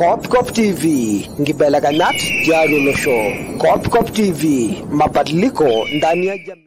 Kopkop TV ngibelekenyat tiatua olosho. Kopkop TV mabadiliko ndani ya jamii.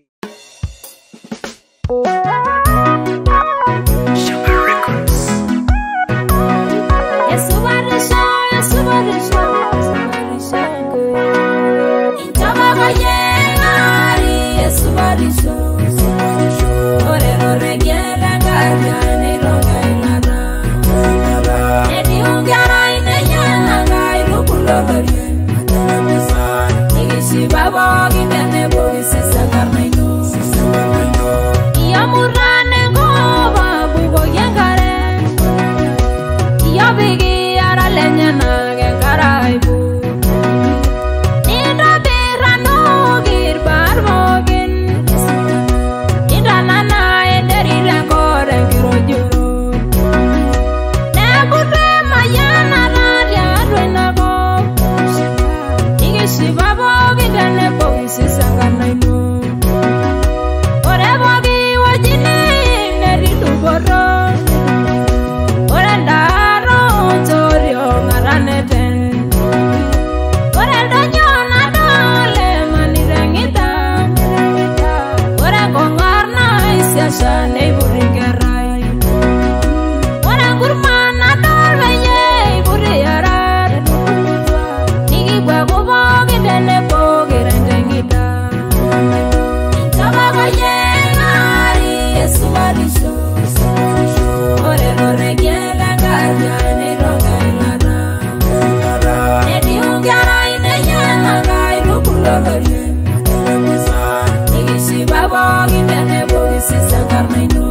Yesu barisha, Yesu barisha, barisha. Itabaga yengari, Yesu barisha. Ore ore gera gaja ne ronga inara. Edi ungara ine yana gai rukulo lori. Igisi babo gidene bogi sisa karnaino. Iya murane ngoba bugo yengare. Yo bigi ara lenyana ge karaibu Nido birano gir barbogin Ida nana ederi rekore giro juro Nebure mayana raria adwena go Igi shiba bogi dene bogi sisangana ino Ore bogi wajini neri duboro Ore ndaro torio ngaraneten Ore donyo na dole manirengita Ore kongarna isiasha neiburingerai Ore ngurma na dolbe ye iburi yarar Nigigwe kubogi dene bogi rendengita Intabaga ye ngari yesu alisho Ore ore gela gaja ni ronga inara Edi ungara ine yana gai rukulo lori Igisi babo gindene bogi sisa karnaino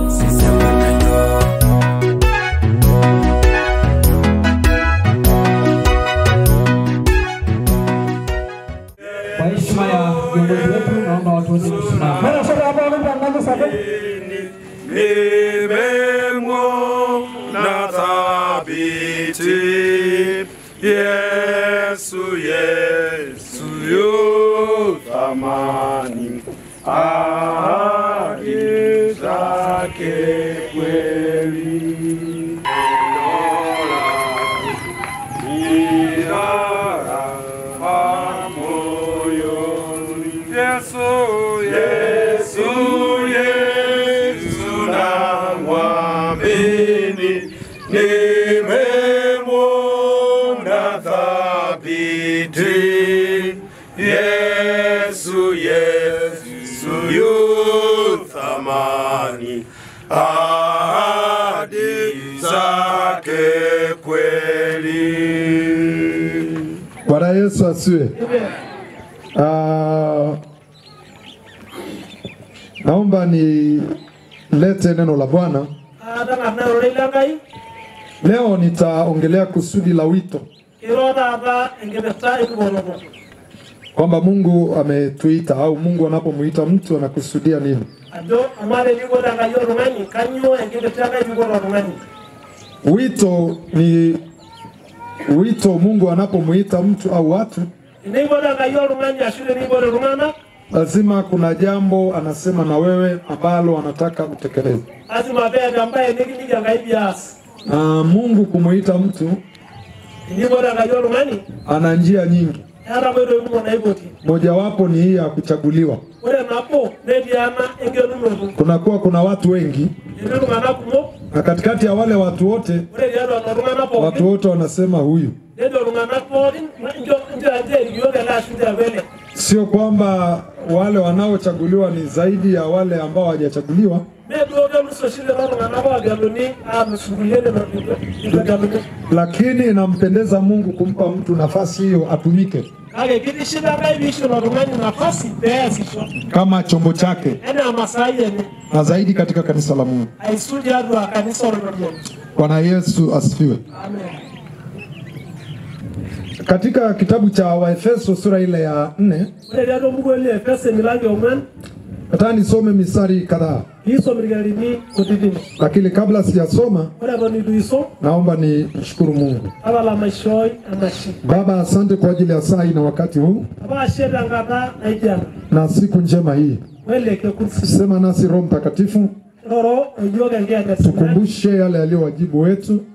Kwa heshima ya viongozi wetu, naomba watu wote kusimama. Nimemwo na thabiti Yesu Yesu yu thamani ahadi zake kweli Yesu, Yesu, Yesu namwamini, nimemwona thabiti. Yesu, Yesu yu thamani, ahadi zake kweli. Bwana Yesu asiwe. Uh, naomba nilete neno la Bwana. taata nairore lenkai Leo nitaongelea kusudi la wito, iro taata enkipirta enkiporoto kwamba Mungu ametuita au Mungu anapomuita mtu anakusudia nini. ajo amaa teniko tenkai oltung'ani kanyoo enkipirta enkai piikoto oltung'ani Wito ni wito, Mungu anapomuita mtu au watu, teneipoto enkai oltung'ani ashu teneipoto iltung'anak lazima kuna jambo anasema na wewe ambalo anataka utekeleze. lazima peeta embaye nikiliki enkai pias Na Mungu kumuita mtu teneipoto enkai oltung'ani ana njia nyingi, eeta nkoitoi kumok naipoti mojawapo ni hii ya kuchaguliwa. ore nabo netii ena engelunoto kunakuwa kuna watu wengi etii iltung'anak kumok na katikati ya wale watu wote ore tiatua lelo tung'anak watu pookin wote wanasema huyu. nejo iltung'anak pookin njo njo anje erikiyok ele ashu ntiapele Sio kwamba wale wanaochaguliwa ni zaidi ya wale ambao hawajachaguliwa, meduo kelus oshi lelo tung'anak oogeluni aalus nkulie lelo itu egeluni lakini inampendeza Mungu kumpa mtu nafasi hiyo atumike kake kitiship enkai piisho ilo tung'ani nafasi peesisho kama chombo chake, enaa masaai enye na zaidi katika kanisa la Mungu. aisul tiatua kanisa olorien Bwana Yesu asifiwe. amen Katika kitabu cha Waefeso sura ile ya nne, ore tiatua mbuku ele efese milango ong'uan nataka nisome mistari kadhaa, piisom irkererini kutitin lakini kabla sijasoma, ore eton itu isom naomba nimshukuru Mungu. tapala maishoi enashe Baba, asante kwa ajili ya saa hii na wakati huu apa ashe tenkata naijo ena na siku njema hii. wele kekursi Sema nasi Roho Mtakatifu, roro oyiok enkiyaget sidai tukumbushe yale yaliyo wajibu wetu,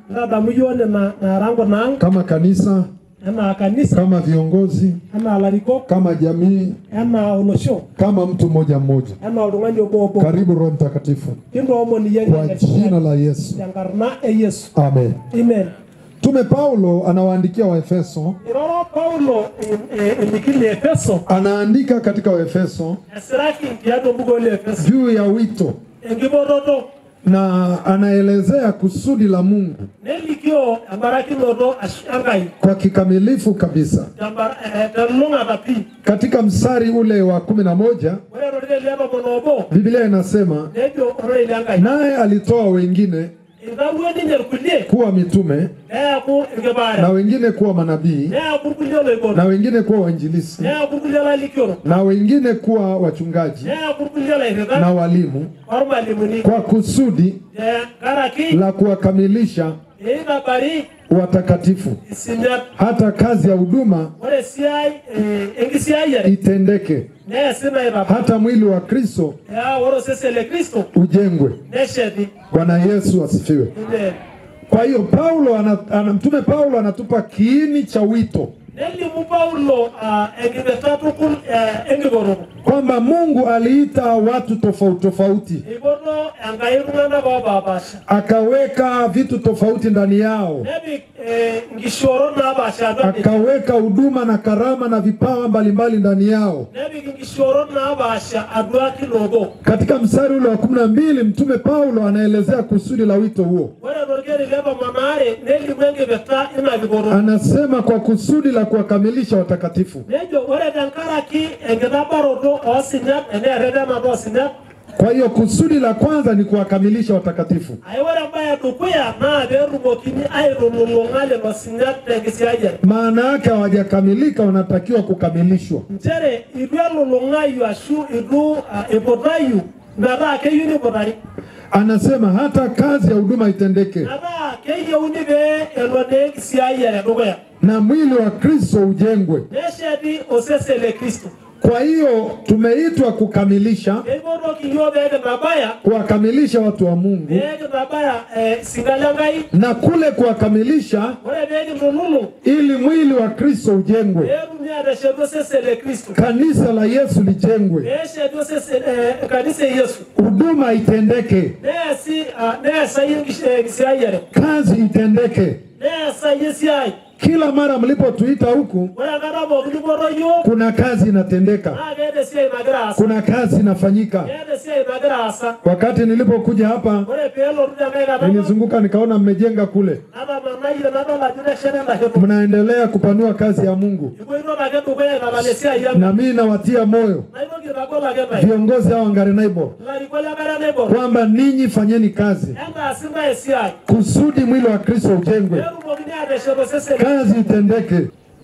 ntadamu yiok nena naara nkunaang kama kanisa, enaa kanisa kama viongozi, enaa larikok kama jamii, enaa olosho kama mtu mmoja mmoja. enaa oltung'ani obo obo Karibu Roho Mtakatifu kintoomon iyie kwa enkitisho jina la Yesu, tenkarna e yesu amen. amen Mtume Paulo anawaandikia Waefeso, iroro paulo em- eh, elikini efeso anaandika katika Waefeso esiraki tiatua embuku le efeso juu ya wito enkipototo na anaelezea kusudi la Mungu nelikio embarakinoto ash- enkai kwa kikamilifu kabisa. tembara- eh, telulung'ata pii Katika mstari ule wa kumi na moja ore torkeli le tomon obo Biblia inasema nejo ororei lenkai naye alitoa wengine itawuo ninye irkulie kuwa mitume neeku na irkipaaya wengine kuwa manabii neeku irkulie loipotu na wengine kuwa wainjilisi neeku irkulie lailikiorok na wengine kuwa wachungaji neeku irkulie lairritak na walimu ormalimuni kwa kusudi tenkaraki la kuwakamilisha eitabari watakatifu isinyat hata kazi ya huduma ore esiai eh, enkisiayiare itendeke neesi naitaba hata mwili wa Kristo yaa ore osesen le kristo ujengwe. nesheti Bwana Yesu asifiwe. ine Kwa hiyo Paulo ana, ana, mtume Paulo anatupa kiini cha wito nelimu paulo ah, enkipirta tukul eh, enkipototo kwamba Mungu aliita watu tofauti tofauti, eipoto enkai iltung'anak oopaapasha akaweka vitu tofauti ndani yao, nepik eh, nkishoorot naapaasha atua ninche akaweka huduma na karama na vipawa mbalimbali ndani yao. nepik nkishoorot naapaasha atua kila obo Katika mstari ule wa kumi na mbili mtume Paulo anaelezea kusudi la wito huo, ore torkeri le tomon aare nelimu enkipirta ina kipototo anasema kwa kusudi la kuwakamilisha watakatifu. nejo ore tenkaraki enkitabaroto oosinyat eneretenata oosinyat Kwa hiyo kusudi la kwanza ni kuwakamilisha watakatifu. ai ore embaye edukuya naa peetumokini aitululung'a lelo sinyat tenkisiayiare Maana yake hawajakamilika, wanatakiwa kukamilishwa. nchere itu elulung'ayu ashu itu ah, iputayu metaa keyieu niputari Anasema hata kazi ya huduma itendeke metaa keyieuni pee elo naa enkisiayiare dukuya na mwili wa Kristo ujengwe. nesheti osesen le kristo Kwa hiyo tumeitwa kukamilisha, keipotoki yiok pee kintabaya kuwakamilisha watu wa Mungu, pee kintabaya eh, singa lenkai na kule kuwakamilisha ore pee kintululung ili mwili wa Kristo ujengwe, peetumi aateshetu osesen le kristo kanisa la Yesu lijengwe, peesheti osesen eh, kanisa e yesu huduma itendeke, neesi ah, neesayu enkis- eh, enkisiayiare kazi itendeke. neesayu esiai Kila mara mlipotuita huku, ore enkata pookin nipoto yiok kuna kazi inatendeka, naa keeta esiai nagira aasa kuna kazi inafanyika. keeta esiai nagira aasa Wakati nilipokuja hapa, ore peelotu tenkae kata nilizunguka nikaona mmejenga kule, natamanayie nadol ajo nesheta enda shoto mnaendelea kupanua kazi ya Mungu, ipoito ake dukuya aitalala esiai ang na mimi nawatia moyo naitoki aitagol ake ntae viongozi hao Wangari Naibo ilarikok lenkare naibor kwamba ninyi fanyeni kazi entaasi ntae esiai kusudi mwili wa Kristo ujengwe, peetumokini aateshet osesen kazi itendeke.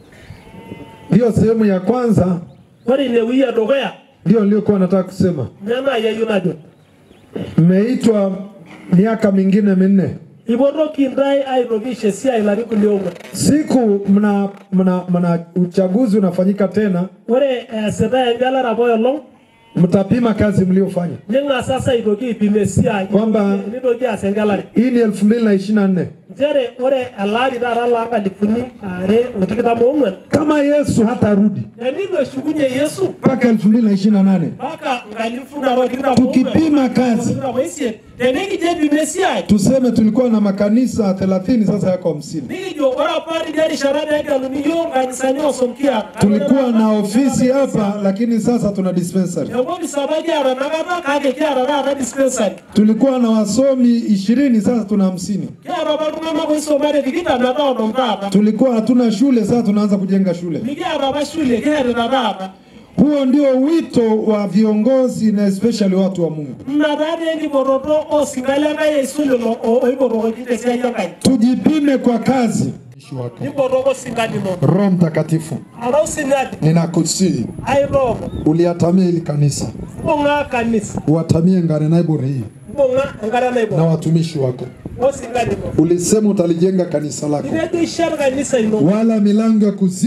Ndiyo sehemu ya kwanza, ore ine wii edukuya ndiyo niliyokuwa nataka kusema. ninye naai ayieu najo Mmeitwa miaka mingine minne, ipotoki ntae aitoki aisho esiai ilarin kulie ong'uan siku mna, mna, mna uchaguzi unafanyika tena, ore eesitae engelare apa olong mtapima kazi mliofanya. ning'as sasa aitoki aipim esiai Kwamba- nitoki aas engelare Hii ni elfu mbili na ishirini na nne. nchere ore elaari taata loo nkalifuni are otikitam oong'uan Kama Yesu hatarudi tenilo eshukunye yesu mpaka elfu mbili na ishirini na nane mpaka nkalifu nabo tikitam tukipima kazi tikitam oisiet tenikijio aipim esiai tuseme tulikuwa na makanisa 30 sasa yako 50 nikijo ore apa tidia rishata peegeluni yiok nkanisani osom kiata tulikuwa na ofisi hapa lakini sasa tuna dispensary enkopis apa kiata nakata kake kiata taata dispensary tulikuwa na wasomi 20 sasa tuna 50 kiata apa iltung'anak oisomate tikitam metaa onom taata tulikuwa hatuna shule sasa tunaanza kujenga shule mikiata apa shule kiatita taata huo ndio wito wa viongozi na especially watu wa Mungu ina taatoi enkipototo osinka lenkai aisul lelo o- oipotokoki tesiai enkai tujipime kwa kazi nipotoko osinka lino Roho Mtakatifu arau sinyati ninakusii aitooko uliatamia hili kanisa mbung'a kanisa uatamie Ngare Nairobi hii mbung'a enkata na naibor watumishi wako osinka lino ulisema utalijenga kanisa lako itejo ishet kanisa ino wala milango ya kuzimu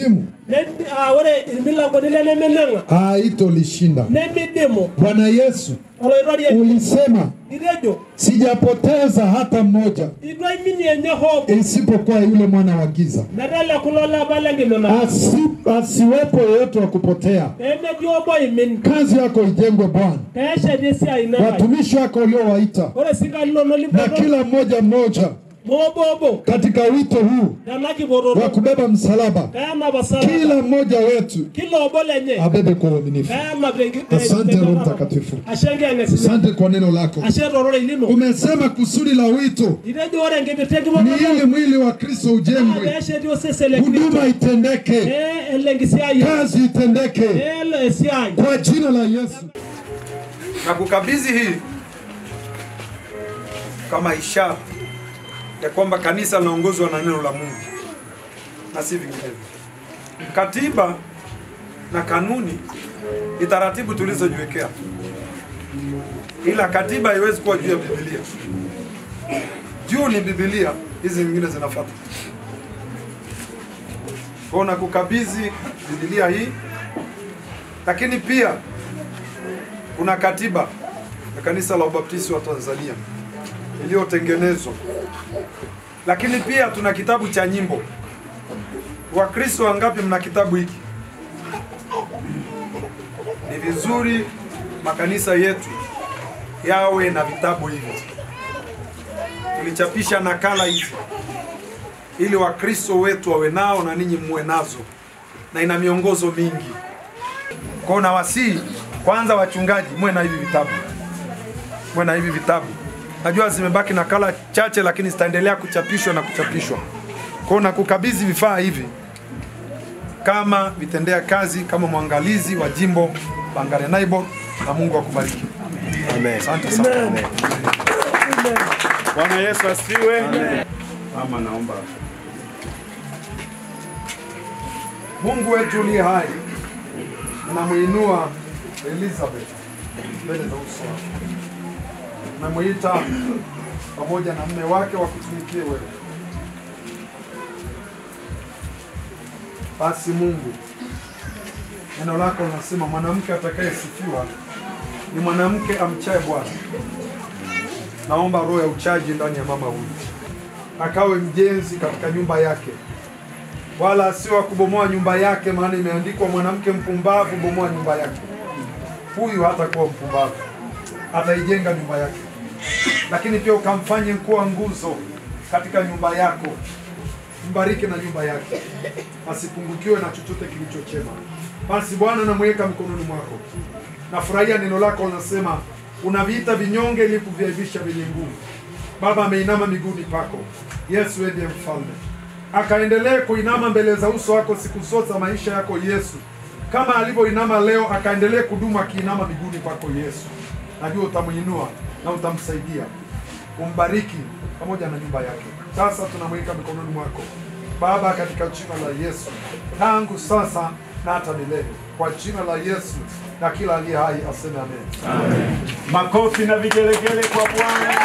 Nemi- ah, ore irmilangoni lenemeneng'a haitolishinda. nemidimu Bwana Yesu, oloirorie ulisema itejo sijapoteza hata mmoja itu aiminie enye hope isipokuwa yule mwana wa giza, metele kulo lepa lenkimina Asi, asiwepo yeyote wa kupotea. pemetii obo imin Kazi yako ijengwe Bwana, peesheti esiai ino watumishi wako uliowaita, ore sika linono na limpoto kila mmoja mmoja moobobo katika wito huu tena wa kipototo kubeba msalaba, peenap osala kila mmoja wetu kila obo lenye abebe kwa uaminifu. peenap tenki- Asante te- Roho te- Mtakatifu, ashe enkiyang'esini asante kwa neno lako. ashe tororei lino Umesema kusudi la wito itejo ore enkipirta ni enkipototo ili mwili wa Kristo naa ujengwe, peesheti osesen le Kristo huduma itendeke, pee ele enkisiai kazi itendeke peelo esiai kwa jina la Yesu. na kukabidhi hii kama ishara ya kwamba kanisa linaongozwa na neno la Mungu na si vinginevyo. Katiba na kanuni ni taratibu tulizojiwekea, ila katiba haiwezi kuwa juu ya Biblia. Juu ni Biblia, hizi nyingine zinafuata. Kwa na kukabidhi Biblia hii, lakini pia kuna katiba ya kanisa la Ubaptisti wa Tanzania iliyotengenezwa, lakini pia tuna kitabu cha nyimbo. Wakristo wangapi mna kitabu hiki? Ni vizuri makanisa yetu yawe na vitabu hivi. Tulichapisha nakala hizi ili Wakristo wetu wawe nao na ninyi muwe nazo, na ina miongozo mingi. Kwa hiyo nawasihi kwanza, wachungaji, muwe na hivi vitabu, muwe na hivi vitabu. Najua zimebaki nakala chache, lakini zitaendelea kuchapishwa na kuchapishwa. Kwa hiyo nakukabidhi vifaa hivi kama vitendea kazi, kama mwangalizi wa jimbo la Ngarenaibo, na Mungu akubariki. Amen. Asante sana. Bwana Yesu asifiwe. Mama, naomba Mungu wetu uliye hai, namuinua Elizabeth mbele za uso wako, namuita pamoja na mme wake wakutumikie wewe. Basi Mungu, neno lako linasema mwanamke atakayesifiwa ni mwanamke amchaye Bwana. Naomba roho ya uchaji ndani ya mama huyu, akawe mjenzi katika nyumba yake wala sio wa kubomoa nyumba yake, maana imeandikwa, mwanamke mpumbavu bomoa nyumba yake. Huyu hatakuwa mpumbavu, ataijenga nyumba yake, lakini pia ukamfanye kuwa nguzo katika nyumba yako. Mbariki na nyumba yake, asipungukiwe na chochote kilicho chema. Basi Bwana, namweka mikononi mwako. Nafurahia neno lako linasema, unaviita vinyonge ili kuviaibisha vyenye nguvu. Baba ameinama miguuni pako. Yesu, wewe ndiye mfalme akaendelee kuinama mbele za uso wako siku zote za maisha yako Yesu, kama alivyoinama leo, akaendelee kudumu akiinama miguuni kwako Yesu. Najua utamuinua na utamsaidia, umbariki pamoja na nyumba yake. Sasa tunamweka mikononi mwako Baba, katika jina la Yesu, tangu sasa na hata milele, kwa jina la Yesu, na kila aliye hai aseme amen. makofi na vigelegele kwa Bwana.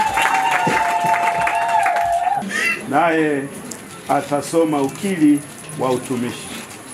Naye atasoma ukili wa utumishi.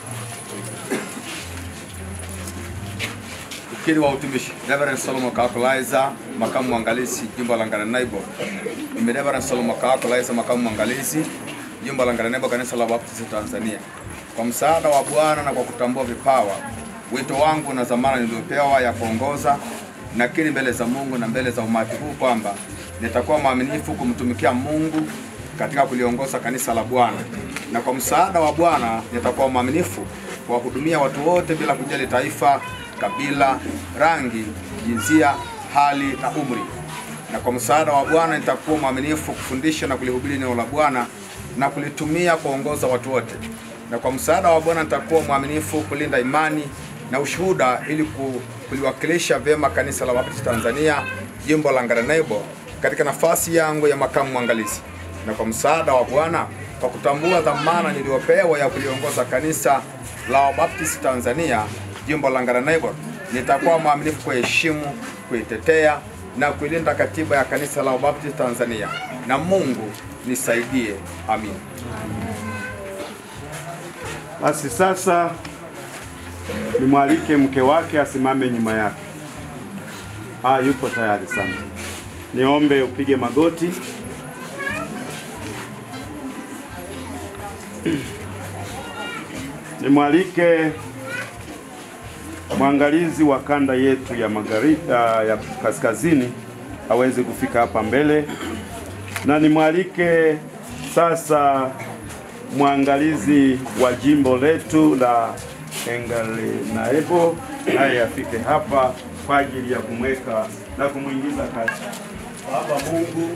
Ukili wa utumishi Reverend Solomon Kakulaiza, makamu mwangalizi jimbo la Ngarenaibo. Mimi Reverend Solomon Kakulaiza, makamu mwangalizi jimbo la Ngarenaibo, kanisa la Baptisti Tanzania. Kwa msaada wa Bwana na kwa kutambua vipawa, wito wangu na dhamana niliyopewa ya kuongoza nakiri mbele za Mungu na mbele za umati huu kwamba nitakuwa mwaminifu kumtumikia Mungu katika kuliongoza kanisa la Bwana, na kwa msaada wa Bwana nitakuwa mwaminifu kuwahudumia watu wote bila kujali taifa, kabila, rangi, jinsia, hali na umri. Na kwa msaada wa Bwana nitakuwa mwaminifu kufundisha na kulihubiri neno la Bwana na kulitumia kuongoza watu wote. Na kwa msaada wa Bwana nitakuwa mwaminifu kulinda imani na ushuhuda ili ku- kuliwakilisha vyema kanisa la Baptisti Tanzania jimbo la Ngarenaibo katika nafasi yangu ya makamu mwangalizi. Na kwa msaada wa Bwana kwa kutambua dhamana niliyopewa ya kuliongoza kanisa la Wabaptisti Tanzania jimbo la Ngarenaibo, nitakuwa mwaminifu kuheshimu, kuitetea na kuilinda katiba ya kanisa la Wabaptisti Tanzania, na Mungu nisaidie. Amin. Basi sasa nimwalike mke wake asimame nyuma yake. Ah, yupo tayari sana. Niombe upige magoti. Nimwalike mwangalizi wa kanda yetu ya magharibi ya kaskazini aweze kufika hapa mbele, na nimwalike sasa mwangalizi wa jimbo letu la Engarenaebo naye afike hapa kwa ajili ya kumweka na kumwingiza kazi. Baba Mungu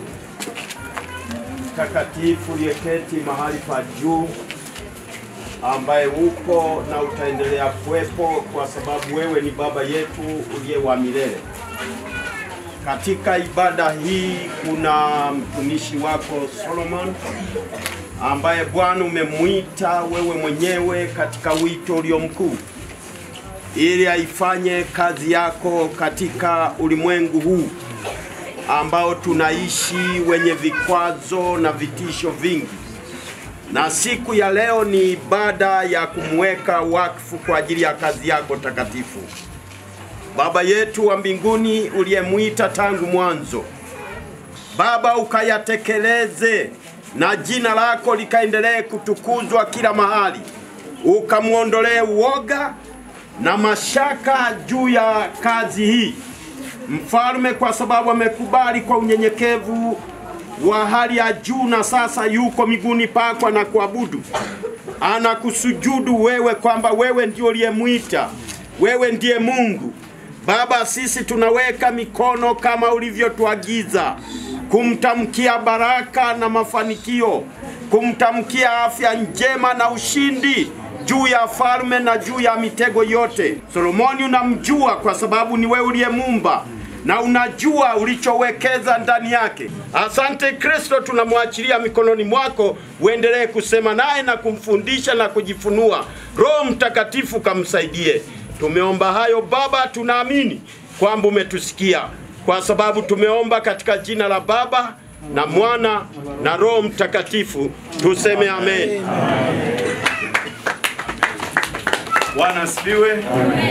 mtakatifu uliyeketi mahali pa juu ambaye upo na utaendelea kuwepo kwa sababu wewe ni baba yetu uliye wa milele. Katika ibada hii kuna mtumishi wako Solomon ambaye Bwana umemwita wewe mwenyewe katika wito ulio mkuu ili aifanye kazi yako katika ulimwengu huu ambao tunaishi wenye vikwazo na vitisho vingi na siku ya leo ni ibada ya kumweka wakfu kwa ajili ya kazi yako takatifu. Baba yetu wa mbinguni uliyemwita tangu mwanzo, Baba, ukayatekeleze na jina lako likaendelee kutukuzwa kila mahali, ukamwondolee uoga na mashaka juu ya kazi hii, Mfalme, kwa sababu amekubali kwa unyenyekevu wa hali ya juu na sasa yuko miguuni pako na kuabudu, anakusujudu wewe kwamba wewe ndio uliyemwita, wewe ndiye Mungu. Baba, sisi tunaweka mikono kama ulivyotuagiza kumtamkia baraka na mafanikio, kumtamkia afya njema na ushindi juu ya falme na juu ya mitego yote. Solomoni unamjua kwa sababu ni wewe uliyemumba na unajua ulichowekeza ndani yake. Asante Kristo, tunamwachilia mikononi mwako, uendelee kusema naye na kumfundisha na kujifunua. Roho Mtakatifu kamsaidie. Tumeomba hayo Baba, tunaamini kwamba umetusikia, kwa sababu tumeomba katika jina la Baba na Mwana na Roho Mtakatifu, tuseme amen. Bwana asifiwe.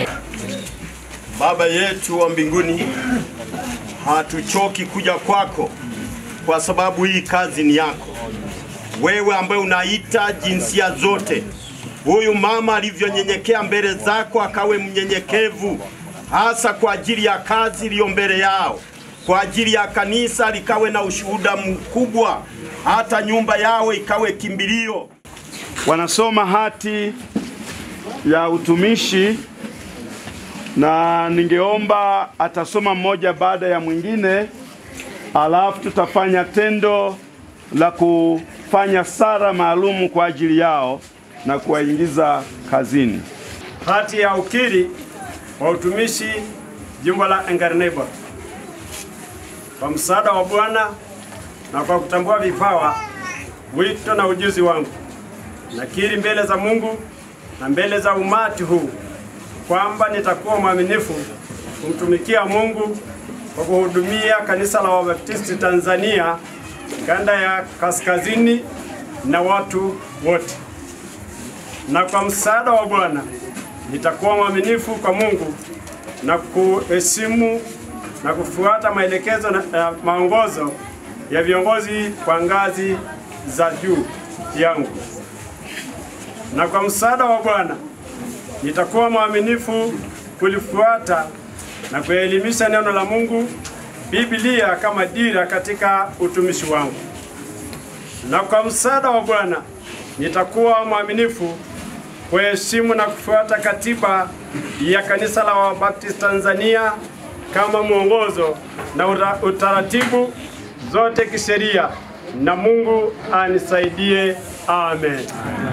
Baba yetu wa mbinguni, hatuchoki kuja kwako kwa sababu hii kazi ni yako wewe, ambaye unaita jinsia zote. Huyu mama alivyonyenyekea mbele zako, akawe mnyenyekevu hasa kwa ajili ya kazi iliyo mbele yao, kwa ajili ya kanisa likawe na ushuhuda mkubwa, hata nyumba yao ikawe kimbilio. Wanasoma hati ya utumishi na ningeomba atasoma mmoja baada ya mwingine, alafu tutafanya tendo la kufanya sara maalum kwa ajili yao na kuwaingiza kazini. Hati ya ukiri wa utumishi jimbo la Engarnebo. Kwa msaada wa Bwana na kwa kutambua vipawa, wito na ujuzi wangu, nakiri mbele za Mungu na mbele za umati huu kwamba nitakuwa mwaminifu kumtumikia Mungu kwa kuhudumia kanisa la Wabaptisti Tanzania kanda ya kaskazini na watu wote, na kwa msaada wa Bwana nitakuwa mwaminifu kwa Mungu na kuheshimu na kufuata maelekezo na uh, maongozo ya viongozi kwa ngazi za juu yangu, na kwa msaada wa Bwana nitakuwa mwaminifu kulifuata na kuelimisha neno la Mungu, Biblia kama dira katika utumishi wangu. Na kwa msaada wa Bwana nitakuwa mwaminifu kuheshimu na kufuata katiba ya kanisa la Wabaptisti Tanzania kama mwongozo na uta- utaratibu zote kisheria, na Mungu anisaidie. Amen.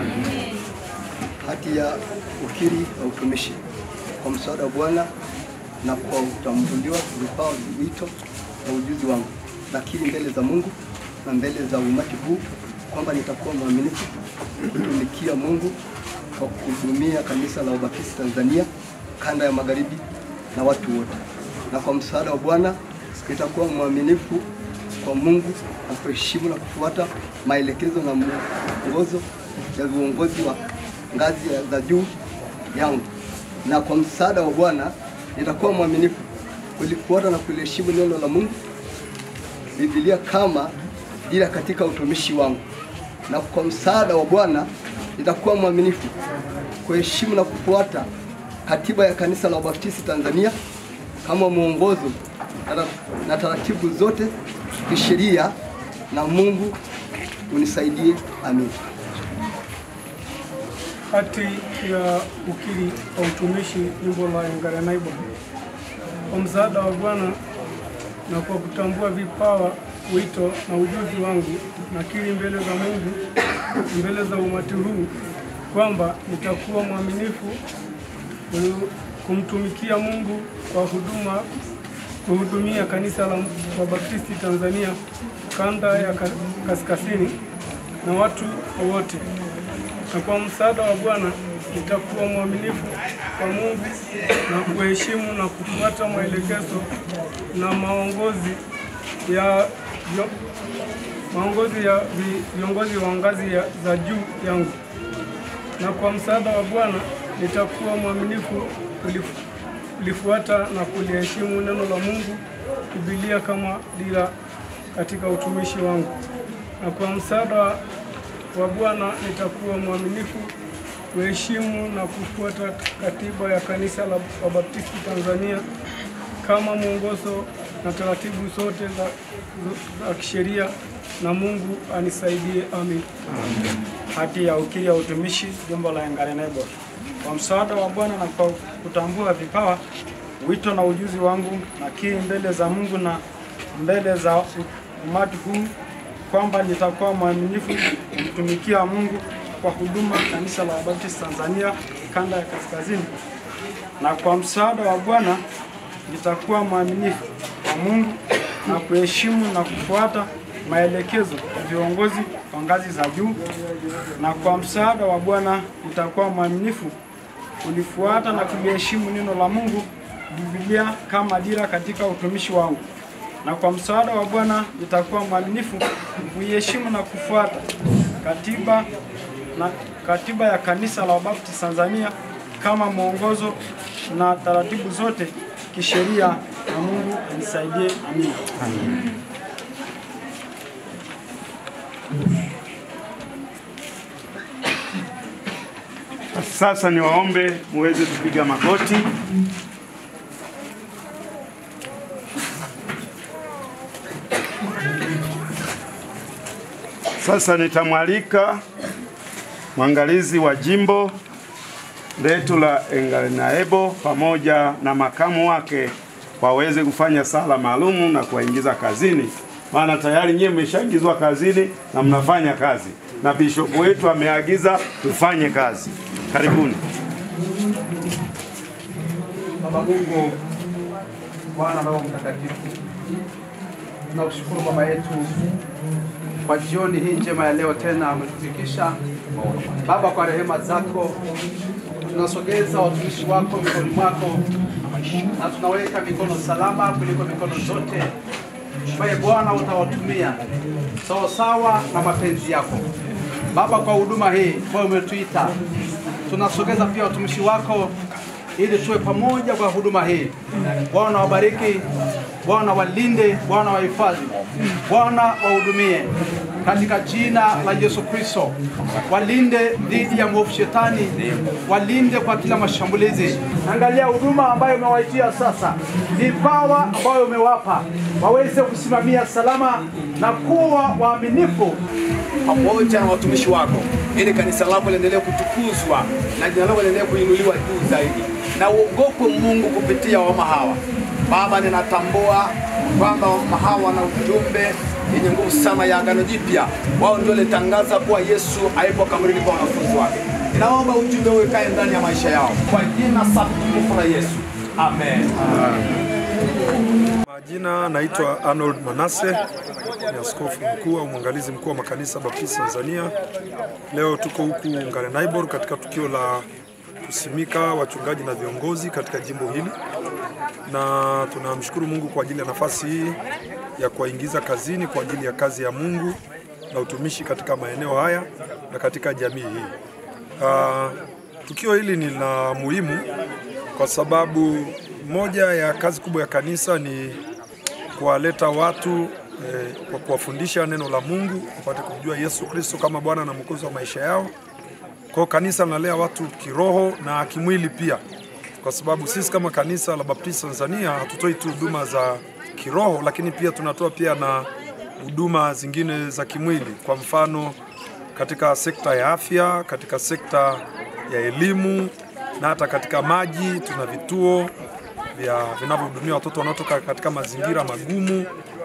hati ya ukiri wa utumishi kwa msaada wa Bwana na kwa utambuliwa vipawa, wito na ujuzi wangu, nakiri mbele za Mungu na mbele za umati huu kwamba nitakuwa mwaminifu kutumikia Mungu kwa kuhudumia kanisa la Ubaptisti Tanzania kanda ya magharibi na watu wote, na kwa msaada wa Bwana nitakuwa mwaminifu kwa Mungu na kuheshimu na kufuata maelekezo na mwongozo ya viongozi wa ngazi ya- za juu yangu, na kwa msaada wa Bwana nitakuwa mwaminifu kulifuata na kuliheshimu neno la Mungu, Biblia kama dira katika utumishi wangu, na kwa msaada wa Bwana nitakuwa mwaminifu kuheshimu na kufuata katiba ya Kanisa la Wabaptisti Tanzania kama mwongozo na- na taratibu zote kisheria, na Mungu unisaidie. Amin. hati ya ukiri wa utumishi jimbo la Ngarenaibo. Kwa msaada wa Bwana na kwa kutambua vipawa, wito na ujuzi wangu, nakiri mbele za Mungu, mbele za umati huu kwamba nitakuwa mwaminifu ku- kumtumikia Mungu kwa huduma kuhudumia kanisa la Wabaptisti Tanzania kanda ya ka- kaskazini na watu wote na kwa msaada wa Bwana nitakuwa mwaminifu kwa Mungu na kuheshimu na kufuata maelekezo na maongozi ya vyo- maongozi ya vi- viongozi wa ngazi ya, za juu yangu. Na kwa msaada wa Bwana nitakuwa mwaminifu kulif- kulifuata na kuliheshimu neno la Mungu, Biblia kama dira katika utumishi wangu. Na kwa msaada wa Bwana nitakuwa mwaminifu kuheshimu na kufuata katiba ya Kanisa la Wabaptisti Tanzania kama mwongozo na taratibu zote za, za kisheria, na Mungu anisaidie. Amin. hati ya ukiri ya utumishi jimbo la Ngarenebo. Kwa msaada wa Bwana na kwa kutambua vipawa, wito na ujuzi wangu, nakiri mbele za Mungu na mbele za umati huu kwamba nitakuwa mwaminifu kumtumikia Mungu kwa huduma kanisa la Wabaptisti Tanzania kanda ya kaskazini, na kwa msaada wa Bwana nitakuwa mwaminifu kwa Mungu na kuheshimu na kufuata maelekezo ya viongozi wa ngazi za juu, na kwa msaada wa Bwana nitakuwa mwaminifu kulifuata na kuliheshimu neno la Mungu, Biblia kama dira katika utumishi wangu, na kwa msaada wa Bwana nitakuwa mwaminifu kuiheshimu na kufuata katiba na katiba ya kanisa la Wabaptisti Tanzania kama mwongozo na taratibu zote kisheria, na Mungu anisaidie. Amina. Sasa niwaombe muweze kupiga magoti. Sasa nitamwalika mwangalizi wa jimbo letu la Ngarenaebo pamoja na makamu wake waweze kufanya sala maalumu na kuwaingiza kazini, maana tayari nyie mmeshaingizwa kazini na mnafanya kazi, na bishopu wetu ameagiza tufanye kazi. Karibuni. Baba Mungu, Bwana Roho Mtakatifu, tunakushukuru Baba yetu kwa jioni hii njema ya leo, tena umetufikisha Baba, kwa rehema zako tunasogeza watumishi wako mikononi mwako na tunaweka mikono salama kuliko mikono zote ambaye Bwana utawatumia sawasawa na mapenzi yako Baba, kwa huduma hii ambayo umetuita. Tunasogeza pia watumishi wako ili tuwe pamoja kwa huduma hii. Bwana wabariki, Bwana walinde, Bwana wahifadhi, Bwana wahudumie katika jina la Yesu Kristo. Walinde dhidi ya mwovu shetani, walinde kwa kila mashambulizi. Angalia huduma ambayo umewaitia sasa, vipawa ambayo umewapa waweze kusimamia salama na kuwa waaminifu pamoja na watumishi wako, ili kanisa lako liendelee kutukuzwa na jina lako liendelee kuinuliwa juu zaidi, na uogopwe Mungu kupitia wama hawa. Baba, ninatambua kwamba wama hawa wana ujumbe yenye nguvu sana ya agano jipya. Wao ndio litangaza kuwa Yesu aipo kaburini kwa wanafunzi wake. Ninaomba ujumbe huu ukae ndani ya maisha yao kwa jina safi tukufu la Yesu, amen. Majina naitwa Arnold Manase, ni askofu mkuu au mwangalizi mkuu wa makanisa Baptisti Tanzania. Leo tuko huku Ngarenaibor katika tukio la kusimika wachungaji na viongozi katika jimbo hili, na tunamshukuru Mungu kwa ajili ya nafasi hii ya kuwaingiza kazini kwa ajili ya kazi ya Mungu na utumishi katika maeneo haya na katika jamii hii. Uh, tukio hili ni la muhimu kwa sababu moja ya kazi kubwa ya kanisa ni kuwaleta watu eh, kwa kuwafundisha neno la Mungu wapate kumjua Yesu Kristo kama Bwana na Mwokozi wa maisha yao. Kwa hiyo kanisa linalea watu kiroho na kimwili pia, kwa sababu sisi kama kanisa la Baptist Tanzania hatutoi tu huduma za kiroho, lakini pia tunatoa pia na huduma zingine za kimwili, kwa mfano katika sekta ya afya, katika sekta ya elimu na hata katika maji. Tuna vituo vya vinavyohudumia watoto wanaotoka katika mazingira magumu,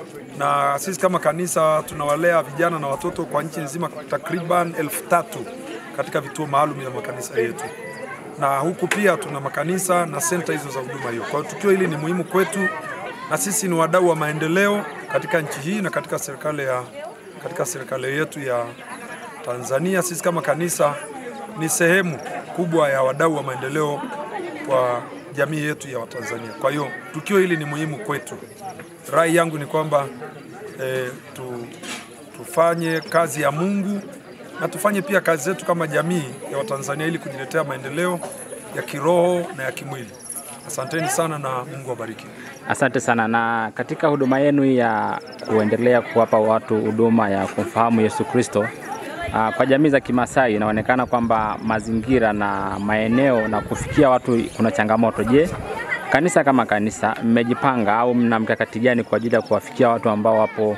na sisi kama kanisa tunawalea vijana na watoto kwa nchi nzima takriban elfu tatu katika vituo maalum ya makanisa yetu, na huku pia tuna makanisa na senta hizo za huduma hiyo. Kwa hiyo tukio hili ni muhimu kwetu, na sisi ni wadau wa maendeleo katika nchi hii na katika serikali ya katika serikali yetu ya Tanzania. Sisi kama kanisa ni sehemu kubwa ya wadau wa maendeleo kwa jamii yetu ya Watanzania. Kwa hiyo tukio hili ni muhimu kwetu. Rai yangu ni kwamba e, tu, tufanye kazi ya Mungu na tufanye pia kazi zetu kama jamii ya Watanzania ili kujiletea maendeleo ya kiroho na ya kimwili. Asanteni sana na Mungu awabariki. Asante sana. Na katika huduma yenu ya kuendelea kuwapa watu huduma ya kumfahamu Yesu Kristo, ah, kwa jamii za Kimasai inaonekana kwamba mazingira na maeneo na kufikia watu kuna changamoto. Je, kanisa kama kanisa mmejipanga au mna mkakati gani kwa ajili ya kuwafikia watu ambao wapo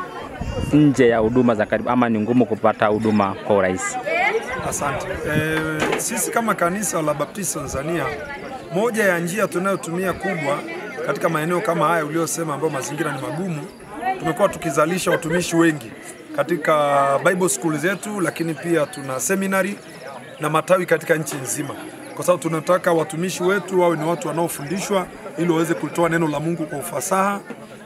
nje ya huduma za karibu ama ni ngumu kupata huduma kwa urahisi? Asante. E, sisi kama kanisa la Baptist Tanzania, moja ya njia tunayotumia kubwa katika maeneo kama haya uliyosema, ambayo mazingira ni magumu, tumekuwa tukizalisha watumishi wengi katika Bible school zetu, lakini pia tuna seminary na matawi katika nchi nzima, kwa sababu tunataka watumishi wetu wawe ni watu wanaofundishwa ili waweze kutoa neno la Mungu kwa ufasaha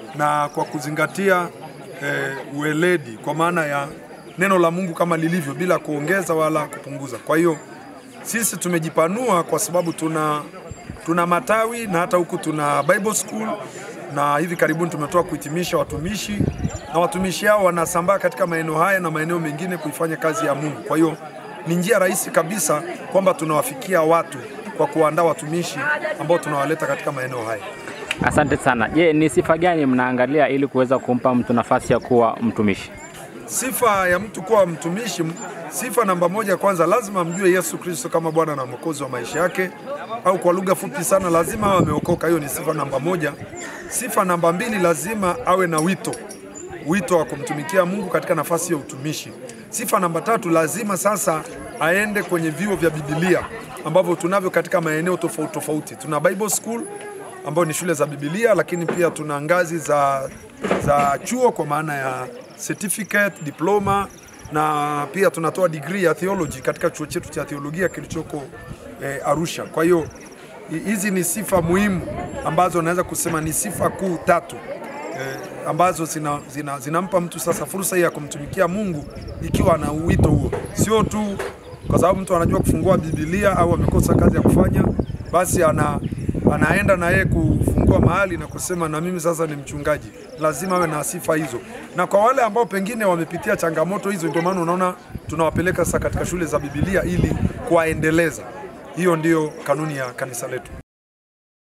na kwa kuzingatia eh, ueledi kwa maana ya neno la Mungu kama lilivyo bila kuongeza wala kupunguza. Kwa hiyo sisi tumejipanua kwa sababu tuna tuna matawi na hata huku tuna Bible school na hivi karibuni tumetoka kuhitimisha watumishi na watumishi hao wanasambaa katika maeneo haya na maeneo mengine kuifanya kazi ya Mungu. Kwa hiyo ni njia rahisi kabisa kwamba tunawafikia watu kwa kuandaa watumishi ambao tunawaleta katika maeneo haya. Asante sana. Je, ni sifa gani mnaangalia ili kuweza kumpa mtu nafasi ya kuwa mtumishi? Sifa ya mtu kuwa mtumishi, sifa namba moja, kwanza lazima amjue Yesu Kristo kama Bwana na Mwokozi wa maisha yake, au kwa lugha fupi sana, lazima awe ameokoka. Hiyo ni sifa namba moja. Sifa namba mbili, lazima awe na wito, wito wa kumtumikia Mungu katika nafasi ya utumishi. Sifa namba tatu, lazima sasa aende kwenye vyuo vya Biblia ambavyo tunavyo katika maeneo tofauti tofauti. Tuna Bible school ambayo ni shule za Biblia, lakini pia tuna ngazi za, za chuo kwa maana ya certificate, diploma na pia tunatoa degree ya theology katika chuo chetu cha theolojia kilichoko eh, Arusha. Kwa hiyo hi- hizi ni sifa muhimu ambazo naweza kusema ni sifa kuu tatu eh, ambazo zinampa zina, zinampa mtu sasa fursa hii ya kumtumikia Mungu ikiwa ana wito huo, sio tu kwa sababu mtu anajua kufungua Biblia au amekosa kazi ya kufanya, basi ana anaenda na yeye kufungua mahali na kusema na mimi sasa ni mchungaji. Lazima awe na sifa hizo, na kwa wale ambao pengine wamepitia changamoto hizo, ndio maana unaona tunawapeleka sasa katika shule za Biblia ili kuwaendeleza. Hiyo ndiyo kanuni ya kanisa letu.